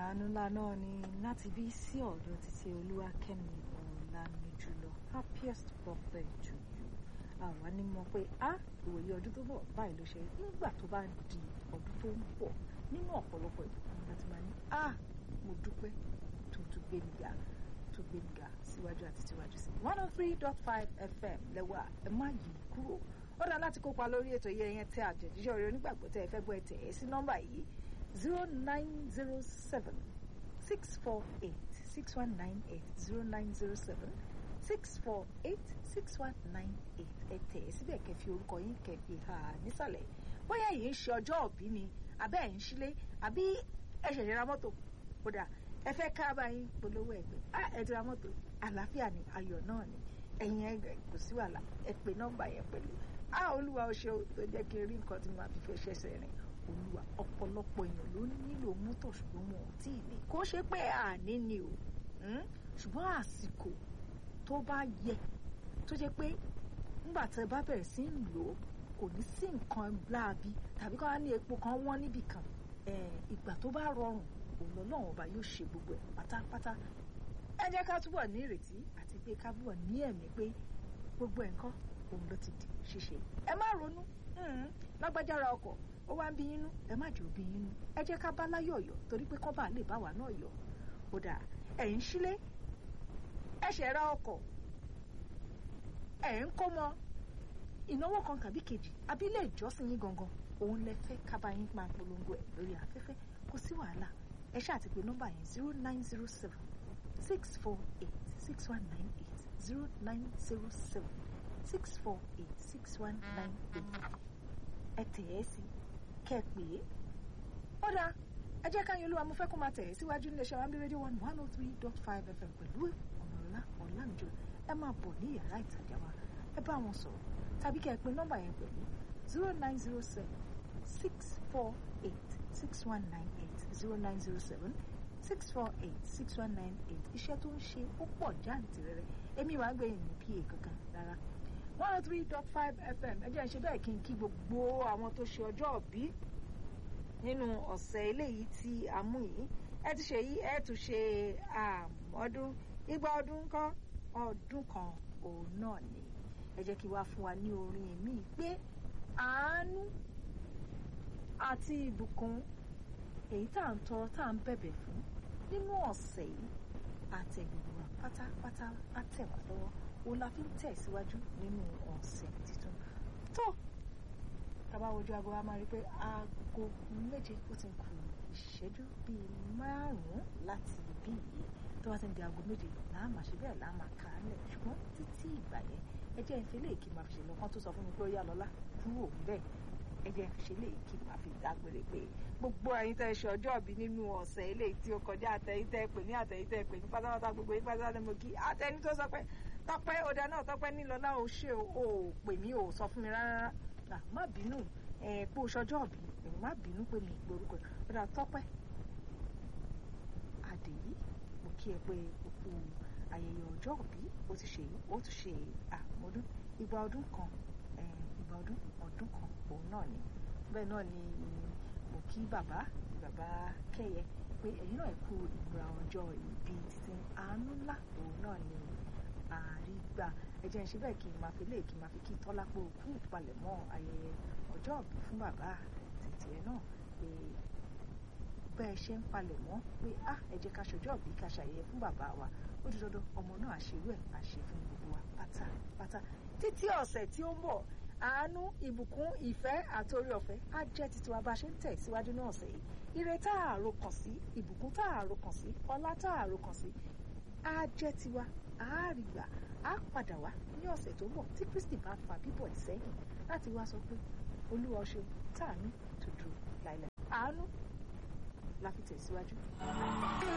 àánú ńlá náà ni láti bí sí ọ̀dọ̀ títí olúwakẹ́mi ọ̀làmìjùlọ happiest birthday to you àwa ní mọ̀ pé a ìwòye ọdún tó bọ̀ báyìí ló ṣe nígbà tó bá di ọdún tó ń bọ̀ nínú ọ̀pọ̀lọpọ̀ ìbùkún láti máa ní a mo dúpẹ́ tó tún gbé mi ga tó gbé mi ga síwájú àti síwájú sí one oh three dot five fm lẹ́wà ẹ má yí kúrò ó dáa láti kópa lórí ètò yìí ẹyẹn tẹ àjẹjíṣẹ́ orí onígbàgbọ́ tẹ ẹ fẹ́ gbọ́ ẹ tẹ̀ ẹ́ sí nọ́mbà yìí zero nine zero seven six four eight six one nine eight zero nine zero seven six four eight six one nine eight ẹ tẹ̀ ẹ́ síbẹ̀ kẹfì orúkọ yín kẹfì hà nísàlẹ̀ bóyá yìí ń ṣe ọjọ́ òbí ni àbẹ́ ẹ̀ ń ṣílé àbí ẹ ṣẹ̀ṣẹ̀ ra mọ́tò kódà ẹ fẹ́ ká bá yín polówó ẹgbẹ́ ẹ ti ra mọ́tò àlàáfíà ni ayọ̀ náà ni ẹ̀yin ẹgbẹ́ kò sí wàhálà ẹ pè nọ́mbà yẹn pẹ̀lú a olúwa ó ṣe tó jẹ́ kí n rí nǹkan tí màá fi fẹ́ ṣẹ̀ṣẹ̀ rìn olúwa ọ̀pọ̀lọpọ̀ èèyàn ló nílò mọ́tò ṣùgbọ́n wọn ò tí ì ní kó ṣe pé àní ni o ṣùgbọ́n àsìkò tó bá yẹ tó jẹ́ pé nígbà tí ẹ bá bẹ̀rẹ̀ sí ń lò ó kò ní sí nǹkan láabi tàbí kọ́ ní epo kan wọ́n níbì kan ìgbà tó bá rọrùn òun lọ́lọ́run ọba yóò ṣe gbogbo ẹ̀ pátápátá ẹ jẹ́ ká túbọ̀ ní ìrètí àti pé ká túbọ̀ ní ẹ̀mí pé gbogbo ẹ̀ ńkọ́ òun ló ti di ṣíṣe ẹ má ronú lágbájára ọkọ̀ ó wá ń bí yín nú ẹ má jẹ́ òbí yín nú ẹ jẹ́ ká bá láyọ̀ yọ̀ torí pé kọ́ba lè bá wa náà yọ̀ ó dà ẹ̀ ń sílé ẹ ṣẹ̀ ra ọkọ̀ ẹ̀ ń kó mọ ìnáwó kan tàbí kejì àbí ilé ìjọsìn yín gangan òun lẹ fẹ́ kábà yín máa polongo ẹ̀ lórí afẹ́fẹ́ kò sí wàhálà ẹ ṣáà ti pè nọ́mbà yẹn zero nine zero seven six four eight six one nine eight zero nine zero seven six four eight six one nine eight ẹ tẹ̀ ẹ́ sí kẹ́ ẹ pè é ó dáa ẹ jẹ́ káyọ̀ olúwa mo fẹ́ kó máa tẹ̀ ẹ́ síwájú ní iléeṣẹ́ wàmí rédíò one one oh three dot five fm pẹ̀lú ọ̀nàlá ọ̀làmìjọ ẹ máa bọ̀ ní yàrá ìtajà wa ẹ bá wọn sọ̀rọ̀ tàbí kẹ́ ẹ pè nọ́mbà yẹn pẹ̀lú zero nine zero seven six four eight six one nine eight zero nine zero seven six four eight six one nine eight iṣẹ́ tó ń ṣe ó pọ̀ jáǹtìrẹrẹ èmi wàá gbẹ̀yìn ní pa kankan rárá one oh three dot five fm ẹ jẹ́ ń ṣe bẹ́ẹ̀ kí n kí gbogbo àwọn tó ṣe ọjọ́ òbí nínú ọ̀sẹ̀ eléyìí tí a mú yìí ẹ ti ṣe yìí ẹ tún ṣe ọdún igba ọdún kan ọdún kan òun náà ni ẹ jẹ́ kí wá fún wa ní orin mi pé àánú àti ìbùkún èyí tá à ń tọrọ tá à ń bẹ̀bẹ̀ fún nínú ọ̀sẹ̀ yìí àtẹ̀gbẹ̀rún wa pátápátá á tẹ̀ wá lọ́wọ́ òun la fi ń tẹ̀síwájú nínú ọ̀sẹ̀ tuntun tó tábà wojú aago wa máa rí pé aago méje ó ti ń kù ìṣẹ́jú bíi márùn-ún láti ibí yìí tó bá ti ń di aago méje làá máa ṣe bẹ́ẹ̀ làá máa kà á lẹ̀ ṣùgbọ́n títí ìgbà yẹn ẹ jẹ́ ìfẹ́ lè kí n máa fi ṣe lọ́kàn tó sọ fún mi pé ó yá lọ́lá kúrò bẹ́ẹ̀ ẹ jẹ́ ìfẹ́ lè kí n máa fi dágbére pé gbogbo ẹ̀yin tẹ́ ṣe ọjọ́ ìbí nínú ọ̀sẹ̀ eléyìí tí ó kọjá àtẹ̀yìn tẹ́ pè ní àtẹ̀yìn tẹ́ pè ní pátápátá gbogbo yín pátápátá mo kí àtẹ̀yìn tó sọ pé tọpẹ́ ọdà náà tọpẹ́ nílọlá ò ṣe ò pè mí ò sọ fún mi rárá rárá má bínú ẹ pé o ṣọjọ́ ọ̀bí ẹ̀rù má bínú pé mi ìgbórúkọ ọdà tọpẹ́ àdèyí mo kí ẹ pé òkú ayẹyẹ ọjọ́ ọ̀bí ó ti ṣe ó ti ṣe àmọ́dún ìgbà ọdún kan ìgbà ọdún ọdún kan òun náà ni bẹ́ẹ̀ náà ni mo kí bàbá bàbá kẹ́yẹ pé ẹ̀yin náà kú ìgbà ọjọ́ ìbí títí àánú ńlá òun náà ni àrígbà ẹ jẹ́ ń ṣe bẹ́ẹ̀ kí n máa fi lè kí n máa fi kí tọ́lá pé òkú ìpalẹ̀mọ́ ayẹyẹ ọjọ́ ìbí fún bàbá títí ẹ náà pé bẹ́ẹ̀ ṣe ń palẹ̀mọ́ pé ah ẹ jẹ́ ká ṣọjọ́ ìbí ká ṣàyẹyẹ fún bàbá wa ó di dandan ọmọ náà àṣerú ẹ̀ àṣe fún gbogbo wa pátápátá títí ọ̀sẹ̀ tí ó ń bọ̀ àánú ìbùkún ìfẹ́ àtòrí ọ̀fẹ́ á jẹ́ títí wa bá ṣe ń tẹ̀ síwájú náà ọ̀sẹ̀ yìí ire tá àrò kàn sí ìbùkún tá àrò kàn sí ọlá tá àrò kàn sí á jẹ́ tiwa àárìgbà á padà wá ní ọ̀sẹ̀ tó ń bọ̀ tí Kristi bá fa bíbọ̀ ìsẹ́yìn láti wá sọ pé olúwa ṣe tàánú tó dúró láìláì àánú la fi tẹ̀síwájú.